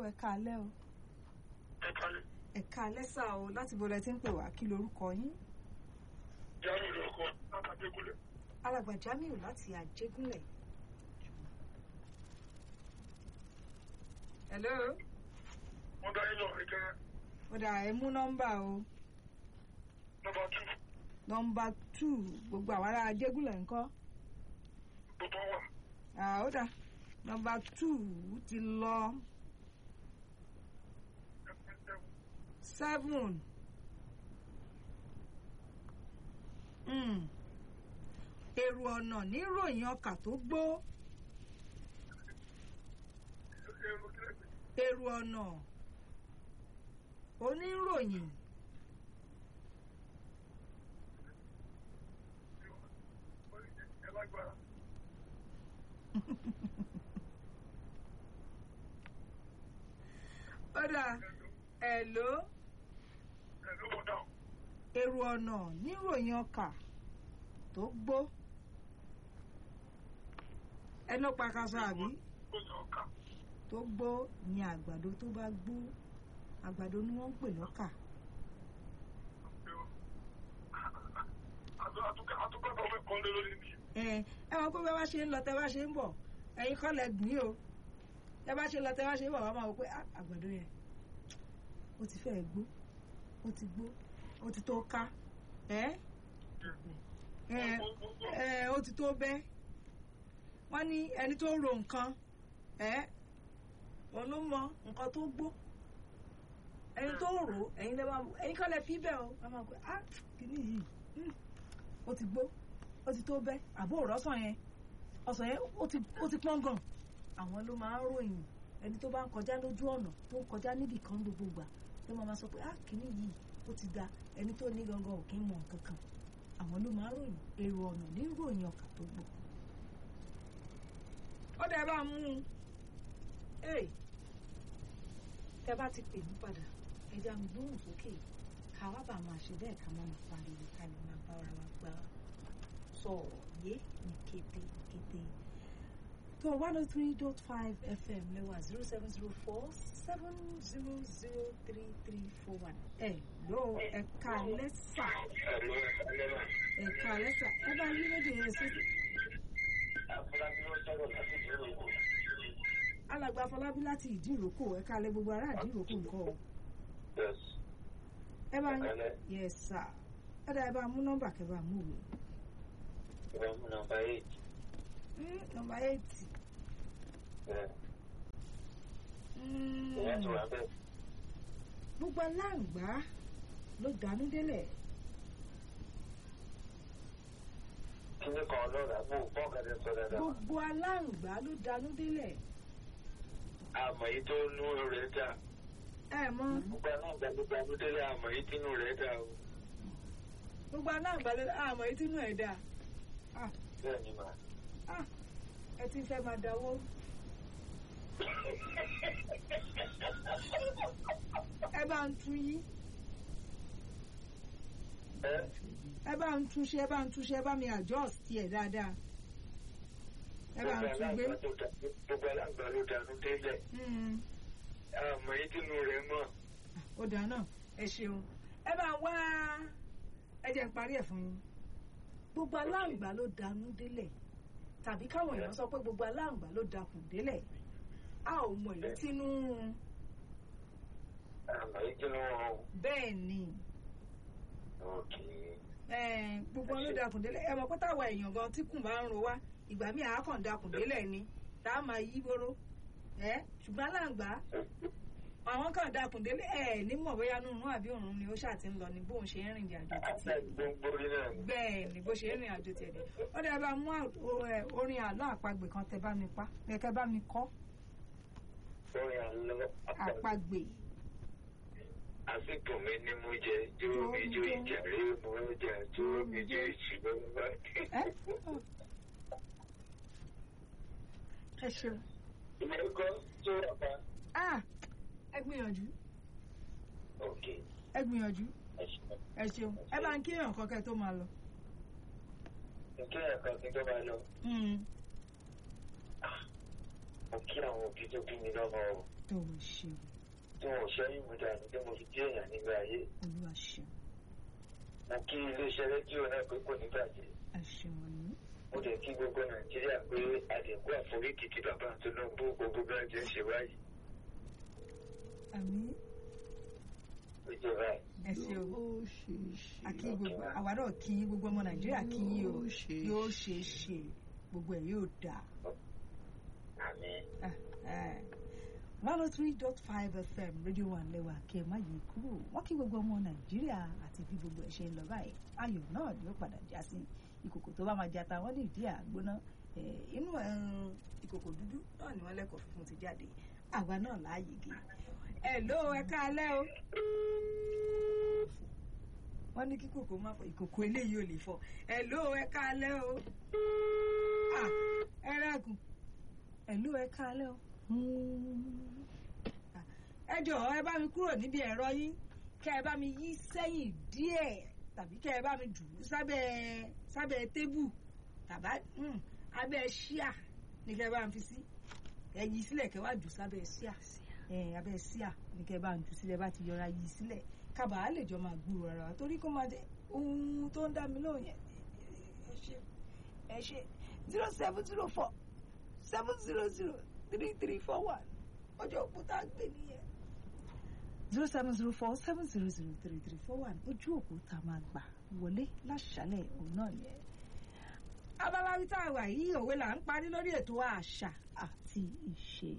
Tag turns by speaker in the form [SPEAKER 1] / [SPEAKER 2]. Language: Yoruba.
[SPEAKER 1] ẹ káalẹ́ o
[SPEAKER 2] ẹ kalẹ̀.
[SPEAKER 1] ẹ káalẹ́ sà o láti bo lẹ ti ń pè wá kí lorúkọ yín
[SPEAKER 2] Jáde lórúkọ Látàdékúnlẹ̀.
[SPEAKER 1] alàgbà Jamiu láti Àjẹgúnlẹ̀. hello
[SPEAKER 2] Wọ́n dá yín lọ ẹ̀jẹ̀
[SPEAKER 1] ó dà ẹ mú nọ́mbà o
[SPEAKER 2] nọ́mbà tù
[SPEAKER 1] nọ́mbà two gbogbo àwọn ará Àjẹgúnlẹ̀ ńkọ́
[SPEAKER 2] tó tọ́ wà.
[SPEAKER 1] Ah, ó dà nọ́mbà two ti lọ seven. Mm. èrò ọ̀nà níròyìn ọkà tó gbó èrò ọ̀nà oníròyìn
[SPEAKER 2] Ẹ lágbára.
[SPEAKER 1] ó dà ẹ̀ ló
[SPEAKER 2] Ẹ ló bọ̀ dáhùn.
[SPEAKER 1] èrò ọ̀nà níròyìn ọkà tó gbó ẹnu pàkàṣọ àbí
[SPEAKER 2] Ó sọ ọ̀ka.
[SPEAKER 1] tó gbó ní àgbàdo tó bá gbó àgbàdo ni wọ́n ń pè lọ́kà
[SPEAKER 2] Àtúkọ̀ tó fẹ́ kọ́ lé lórí mi.
[SPEAKER 1] ẹ ẹ wọn pé bẹ́ẹ̀ bá ṣe ń lọ tẹ́ bá ṣe ń bọ̀ ẹ̀yin kọ́ lẹ gbìn o tẹ́ bá ṣe ń lọ tẹ́ bá ṣe ń bọ̀ wọ́n máa wọ pé "Ah, àgbàdo yẹn ó ti fẹ́ gbó ó ti gbó ó ti tó ká ẹ ẹ ẹ ó ti tó bẹ́ wọ́n ní ẹni tó ro nǹkan ẹ òun ló mọ nǹkan tó gbó ẹni tó rò ó ẹ̀yin lè máa ẹ̀yin kọ́ lẹ fi bẹ́ẹ̀ o wọ́n máa pẹ́ ah kìíní yìí hmm, ó ti gbó ó ti tó bẹ́ àbó òrọ́sàn yẹn ọsàn yẹn ó ti ó ti pọ́n gan àwọn ló máa ń ròyìn ẹni tó bá ń kọjá lójú ọ̀nà tó ń kọjá níbì kan gbogbo gbà ló máa ma sọ pé ah kìíní yìí ó ti da ẹni tó ní gangan ò kí ń mọ nǹkan kan àwọn ló máa ń ròyìn èrò ọ̀nà ní ròyìn ọkà tó gbó. ó dẹ̀ bá mú un ee tẹ bá ti pè mí padà ẹja mi gbóhùn sókè ká wá bá máa ṣe bẹ́ẹ̀ ká má máa pariwo ká lè máa bá ara wa gbá sọ̀rọ̀ yé ní kété kété. tó one oh three dot five fm lẹ́wà zero seven zero four seven zero zero three three four one. ẹ ló ẹ̀ka lẹ́sà
[SPEAKER 2] Ẹ̀lú ẹ̀lẹ́mà.
[SPEAKER 1] ẹ̀ka lẹ́sà ẹ bá yí méjì yẹn sókè.
[SPEAKER 2] Àfúrásì ló sọ̀rọ̀ láti ìlú Èkó.
[SPEAKER 1] alàgbà Afọlábí láti ìdíròkò ẹ̀ka alẹ́ gbogbo ará ìdíròkò nǹkan o.
[SPEAKER 2] Yes.
[SPEAKER 1] ẹ bá yín
[SPEAKER 2] Ẹ̀kálẹ́.
[SPEAKER 1] yes sir ẹ dá ẹ bá mú nọ́mbà kẹ bá mú òwe.
[SPEAKER 2] Ìwé mú nọ́mbà eight.
[SPEAKER 1] Mm, nọ́mbà eighty.
[SPEAKER 2] Ẹ̀
[SPEAKER 1] Mm.
[SPEAKER 2] ìyẹn tó wà bẹ́ẹ̀.
[SPEAKER 1] gbogbo aláǹgbá ló dánú délẹ̀
[SPEAKER 2] Kíní kan lọ́ra mú fọ́ọ̀kadà sọ dáadáa.
[SPEAKER 1] gbogbo aláǹgbá ló dánú délẹ̀
[SPEAKER 2] Àmọ̀ yìí tó nú rẹ̀ dà.
[SPEAKER 1] ẹ mọ̀
[SPEAKER 2] Gbogbo náà gbàgbé délé àmọ̀ yìí tínú rẹ̀ dà o.
[SPEAKER 1] gbogbo aláǹgbá ló àmọ́ etí inú ẹ̀ dà Ah,
[SPEAKER 2] Bẹ́ẹ̀ ni màá.
[SPEAKER 1] ah, ẹ ti fẹ́ máa dáwọ́ ẹ bá ń tún yí
[SPEAKER 2] Ẹ́
[SPEAKER 1] ẹ bá ń túnṣe ẹ bá ń túnṣe ẹ bá mi adjust ẹ dáadáa ẹ bá ń tún gbé
[SPEAKER 2] gbogbo alágbà ló dànù délẹ̀.
[SPEAKER 1] Mm.
[SPEAKER 2] Àmọ̀ yìí tínú rẹ̀ mọ̀.
[SPEAKER 1] ó dáa náà ẹ ṣeun ẹ bá wá ẹ jẹ́ n parí ẹ̀ fún yín gbogbo aláǹgbá ló danú délẹ̀ tàbí káwọn èèyàn sọ pé gbogbo aláǹgbá ló dakùn délẹ̀ a ò mọ èyí tínú ń run
[SPEAKER 2] Àmọ̀ yìí tínú wọn.
[SPEAKER 1] bẹ́ẹ̀ ni
[SPEAKER 2] Òkè.
[SPEAKER 1] eh, gbogbo wọn ló dakùn délẹ̀ ẹ mọ̀ pé táwa èèyàn gan tí kùn bá ń ro wá ìgbà míì àákàn dakùn délẹ̀ ni tá a máa yí bóró ẹ ṣùgbọ́n aláǹgbá àwọn kan dakùn délẹ̀ ẹ nímọ̀ bóyá nínú àbí òrùn ni ó ṣáà ti ń lọ ní bóun ṣe ń rìn ìrìn àjò títí
[SPEAKER 2] Àtẹ gbogbo orí náà ni.
[SPEAKER 1] bẹ́ẹ̀ ni bó ṣe ń rìn àjò tiẹ̀ dé ó dẹ̀ bá mú à- o- ẹ, orin àlọ́ àpagbè kan tẹ bá mi pa kẹ́kẹ́ bá mi kọ́
[SPEAKER 2] Lórí àlọ́
[SPEAKER 1] àpagbè
[SPEAKER 2] àsìkò mi ní mú jẹ dúró mi jó ìjà rí mo jà dúró mi jó ìṣìgbọ́n bá.
[SPEAKER 1] ẹ ẹ ṣeun
[SPEAKER 2] Ilé ẹ̀kọ́ tó wà pa.
[SPEAKER 1] ah ẹ gbìyànjú
[SPEAKER 2] Òkè.
[SPEAKER 1] ẹ gbìyànjú
[SPEAKER 2] Ẹ ṣeun.
[SPEAKER 1] ẹ ṣeun ẹ bá ń kí èèyàn kọ́kẹ́ tó máa lọ.
[SPEAKER 2] Nǹkan ẹ̀kọ́ kí n tó bá lọ.
[SPEAKER 1] Mm.
[SPEAKER 2] mo kí àwọn òbí tó bí mi lọ́mọ o
[SPEAKER 1] tó o ṣeun
[SPEAKER 2] tí wọn ò ṣẹ́yìn mi dànù tí mo fi dé èèyàn nígbà ayé
[SPEAKER 1] olúwa ṣeun
[SPEAKER 2] mo kí iléeṣẹ́ rédíò náà pé kò ní bàjẹ́
[SPEAKER 1] àṣeun ní
[SPEAKER 2] mo dẹ̀ kí gbogbo nàìjíríà pé àdínkù àforíkì ti bàbá Tinubu gbogbo bí wọ́n ti ń ṣe báyìí
[SPEAKER 1] àmì
[SPEAKER 2] ìjọba
[SPEAKER 1] ẹ ṣeun
[SPEAKER 3] yóò ṣe é ṣe
[SPEAKER 1] àkí gbogbo àwa náà kí yín, gbogbo ọmọ nàìjíríà kí yín o
[SPEAKER 3] Yóò ṣe é
[SPEAKER 1] yóò ṣe é ṣe gbogbo ẹ̀ yóò dáa.
[SPEAKER 2] àmì
[SPEAKER 1] one oh three dot five fm rédíò wa lẹ́wà kí ẹ má yí kúrò wọ́n kí gbogbo ọmọ nàìjíríà àti bí gbogbo ẹ̀ ṣe ń lọ báyìí ayọ̀ náà ni ó padà já sí ìkòkò tó bá máa jata wọ́n ní ìdí àgbóná Eh, inú eh, ìkòkò dúdú náà ni wọ́n lẹ́kọ̀ọ́ funfun ti jáde àwa náà láàyè gé ẹ ló ẹ káalẹ́ o wọ́n ní kí kòkó má fọ ìkòkò eléyìí ò lè fọ ẹ ló ẹ káalẹ́ o Ah, ẹ rẹ́gùn ẹ ló ẹ káalẹ́ o ẹ jọ̀ọ́ ẹ bá mi kúrò níbi ẹ̀rọ yín kẹ́ ẹ bá mi yí sẹ́yìn díẹ̀ tàbí kẹ́ ẹ bá mi jù ú sábẹ́ sábẹ́ tébù tàbá mm, abẹ́ ṣíà ní kẹ́ ẹ bá mi fi sí ẹ yí sílẹ̀ kẹ́ wá jù sábẹ́ ṣíà ẹ abẹ́ ṣíà ní kẹ́ ẹ bá mi jù sílẹ̀ bá ti yọra yí sílẹ̀ kábàá lè jọ máa gbúrò ara wa torí kó máa jẹ ohun tó ń dá mi lóhùn yẹn ẹ ṣe ẹ ṣe zero seven zero four seven zero zero three three four one ọjọ́ òkúta gbé nìyẹn. zero seven zero four seven zero zero three three four one ojú òkúta máa gbà wọlé láṣálẹ̀ òun náà yẹn. abala wíta àwà yìí òwe là ń parí lórí ètò àṣà àti ìṣe.